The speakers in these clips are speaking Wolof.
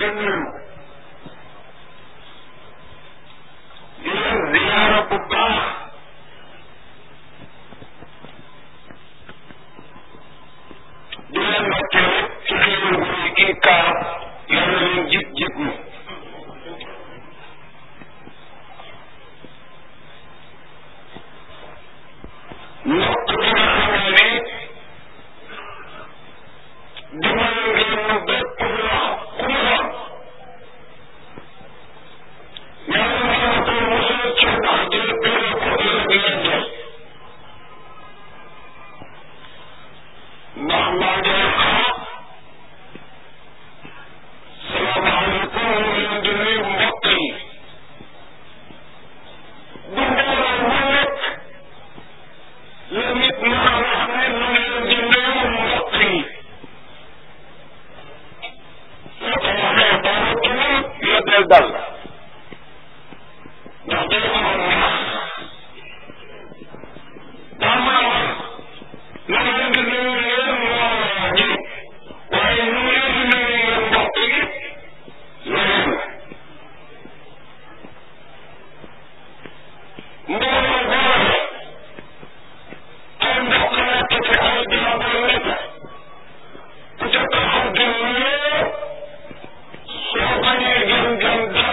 di nuyu di leen ziyaara bu baax di leen ndokkee ci xéewal bu ñu kii kaar yàlla leen jig jig ñu ndokk bi nga xamee ni dimbal ngeen ñu bépp wax ku mu doon yàlla na la ko musal ci wax ji dina ko ëllëg leen ndax maa ngi leen xam salaamaaleykum ñu ngi leen di nuyu mbokk yi bu mbooloo mu nekk la nit mën a wax ne ñu ngi leen di nuyu mbokk yi soo ko waxee dara tuul yóbbeel dal ndax day amoon nax daa mën a wax na nga leen di nuyu yéen mbooloo ji waaye ñu ngi leen di nuyu yéen mbokk yi leneen mbooloo boole ay mbokk nekk ci ay jabar nekk ku ca taxaw di nuyoo soo bañee gën gën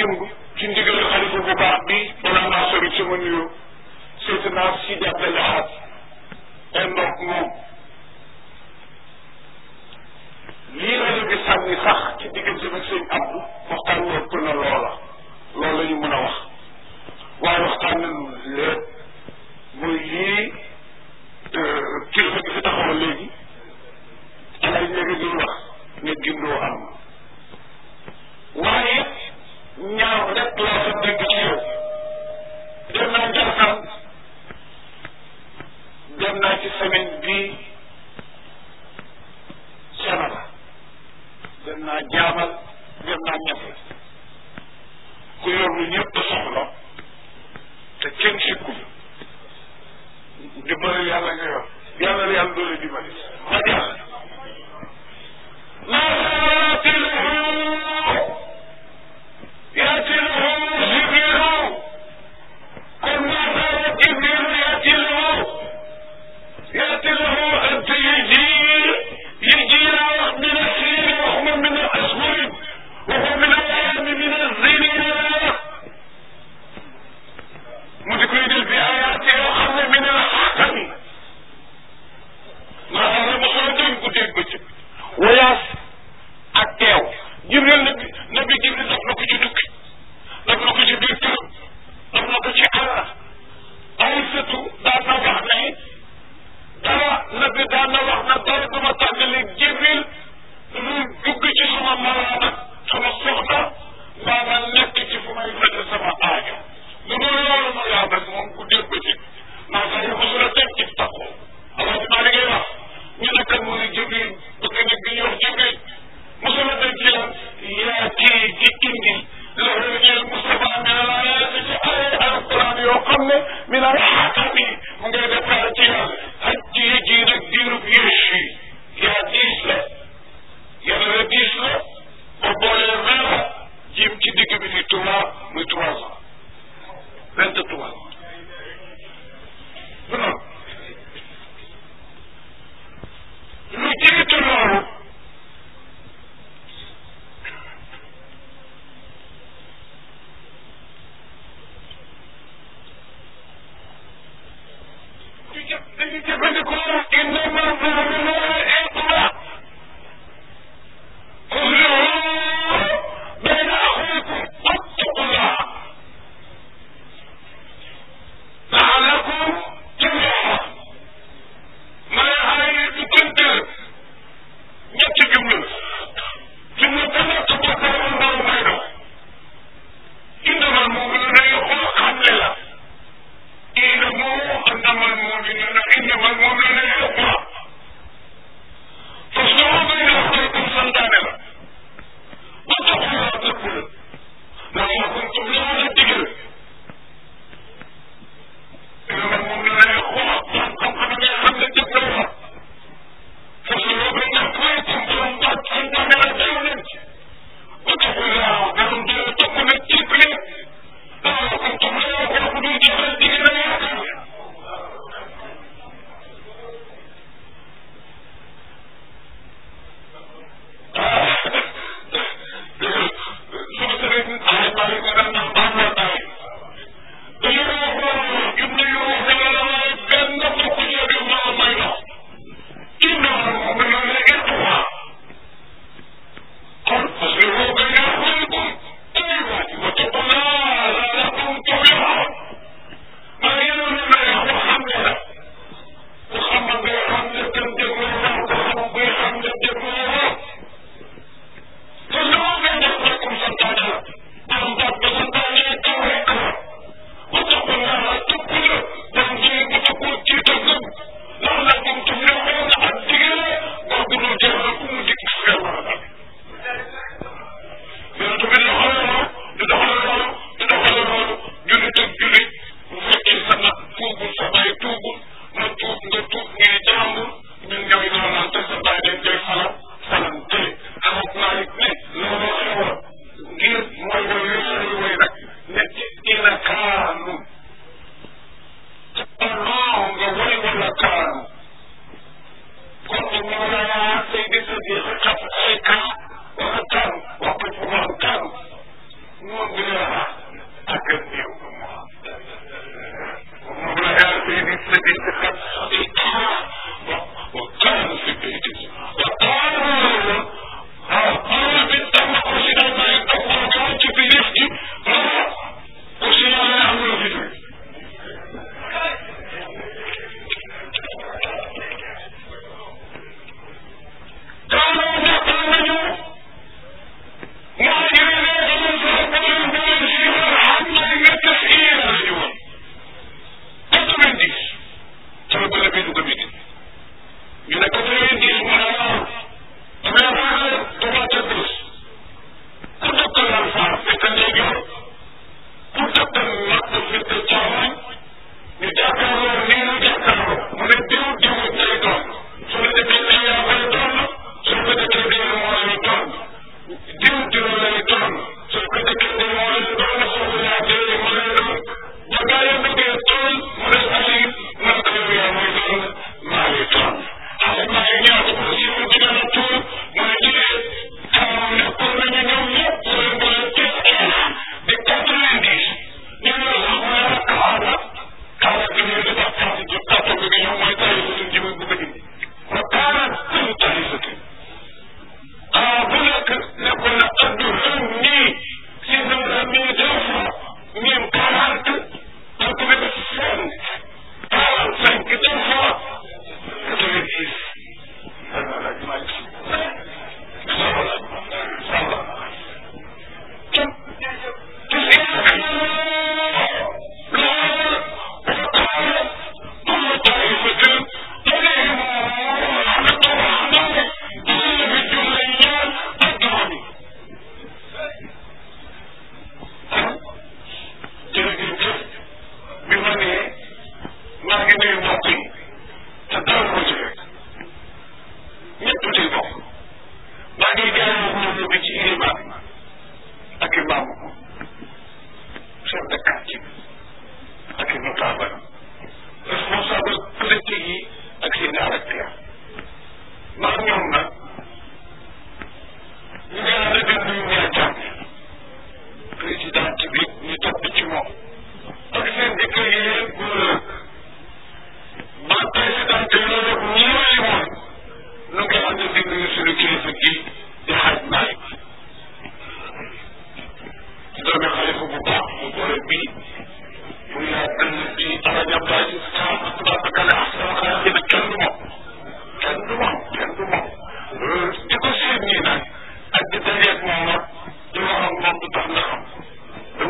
démb ci ndigal xalifa bu baax bi balaa maa sori sama nuyoo Seydina Sidi Abdel Ahad ay ndox moom lii rajo bi sànni sax ci diggante bi sëñ Abdou waxtaan wi ëpp na loola loolu la ñu mën a wax waaye waxtaan nañu lépp muy lii kilifa gi fi taxawal léegi alay léegi di wax ne gindoo am waaye ñaaw rek laa fa dégg ci yow dem naa Njaasaan dem naa ci semaine bii Sénégal dem naa jaamal dem naa ñafe ku yor lu ñëpp soxla te kenn sikkul dimbali yàlla nga yor yàlla la yàlla doole dimbali ma jàll يأتي له جبريل قل ما جبريل يأتي له يأتي له أنت يجي يجي من السين وهو من الأسود وهو من الأيام من الزين مذكرين بآياته وخذ من الحكم ما هذا مخرج قدام بجب وياس ak teew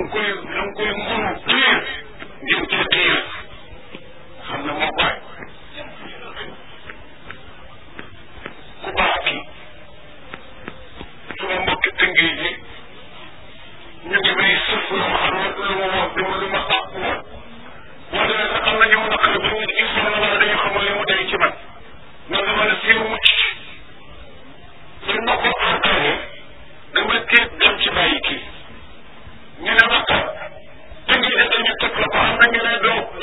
koy da nga koy mënu xiir jëm ci xiir xam ne moo bàyyi ku baax kii suma mbokki tëngee ji ñu ngi may sëf lu ma xam ne lu ma wax dama lu ma sàpp woon boo demee sax am na ñëw naqar ba ñu il faut na wala dañu xamul li mu day ci man man dama ne siiw mucc ci suñ ma ko encaré dama tiit dem ci bàyyi kii ñu ne ma kat tëngee ji dañu teg la ko am na ñu ne doo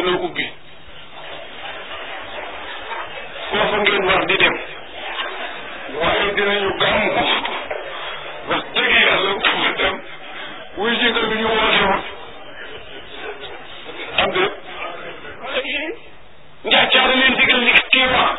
a ubbi foofu ngeen war di dem waaye dinañu gàmm wax dëgg yàlla fu dem wuy jëngal bi ñu woote woon am de njaacaara leen digal li kii wax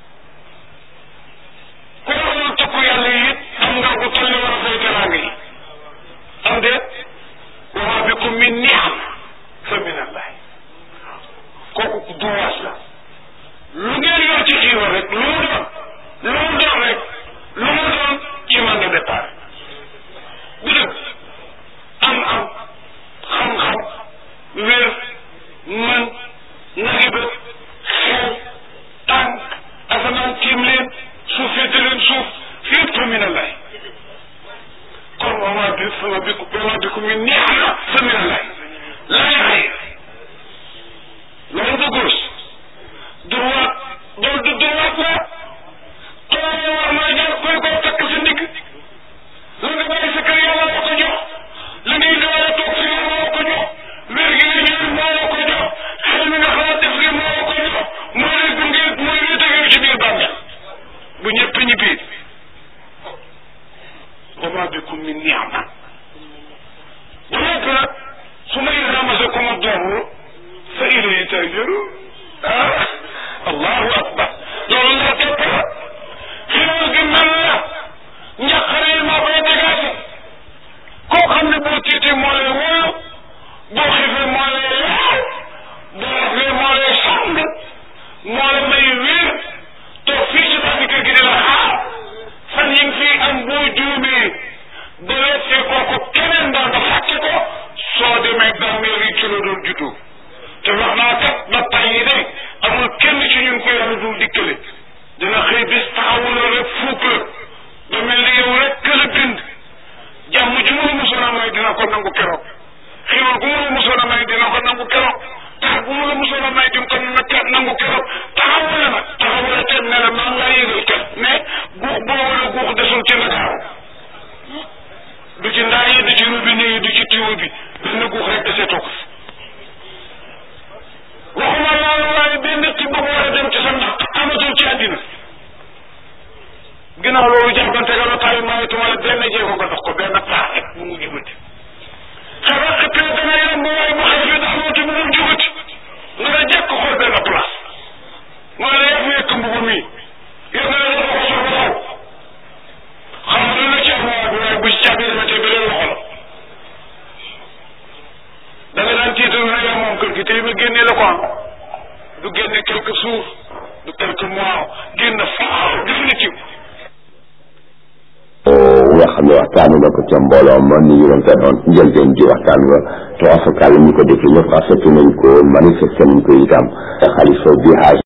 ku waxoon takku yàlla yi it am nga ko toll war a fay teraanga yi am de wa ma bikum min ni'am fa min allah kooku duwaas la lu ngeen yor ci xiiwal rek lu mu doon lu mu doon rek lu mu doon ci man de départ bu dëgg am am xam-xam wér mën nagi ba xel tànk asamaan tiim leen suuf féete leen suuf fépp fa min allah kon wa ma bi sama bi wa ma bikum min ni'ma fa min allah laa yaxayr loolu du gauche droite doo du droite la xanaa yow war naa jaar koy koo takk sa ndigg la nga bàyyi sa kër yàlla la ko jox la ngay doon a toog fi yàlla la ko jox wér gi nga ñëw moo la ko jox xel mi nga xalaat def gi moo la ko jox moo lay gunge mooy luy tege ci biir bàmmeel bu ñëpp ñibbi wa ma bikum min ni'ma bu nekk nag su may ramase ko ma doom fa ilayhi tarji'un ah allahu akbar loolu la képp la xéwal gi mel la njaqare yi maa koy dégagé koo xam ne boo tiitee moo lay wóolu boo xiifee moo lay laal boo raflee moo lay sàng moo la may wér toog fii ci bànn kër gi di la xaar fan yi nga fi am boo juumee ba weesee kooku keneen daal ba fàtte ko soo demee bàmmeel yi ci la doon juddoo te wax naa kat ba tàyyi de amul kenn ci ñun ko yàlla dul dikkale dina xëy bis taxawu la rek fuuk la ba mel ni yow rek kër a bind jàmm ci mu la mosoon a may dina ko nangu keroog xiiwal gu mu la mosoon a may dina ko nangu keroog tax gu mu la mosoon a may dim ko nangu keroog taxawu la nag taxawu la ten ne la maa ngi laa yëgal kat mais guux boo wala guux desul ci Ndakaaru du ci ndaa yi du ci robinet yi du ci tiwo bi benn guux rek deseetoo ko waxuma loolu waaye benn ci boobu war a dem ci sa ndax amatul ci àddina ginnaaw loolu jàppante nga la taay mayetuma la benn jéego nga dox ko benn paax rek mu mu jubati xanaa xëppee dana yomb waaye bu xëy fi daxawati mu mu jubati nga nga jekk xool benn place mooy la yëf yëkk mbubu mi yow nga ne dafa ko sol ba taw xam nga dana ci am waaye bu waaye bu ci caabi dematee beneen loxo la da nga daan tiital na yow moom kër gi tey ma génnee la ko am du génne quelques jours du quelques mois génn faaw définitive nga xam ne waxtaanu na ko ca mbooloo ma ni ñu ko doon njëlbeen ji waxtaan nga te afakal ñu ko defee ñëpp rafetlu nañ ko manifesté nañ ko itam xalifa bi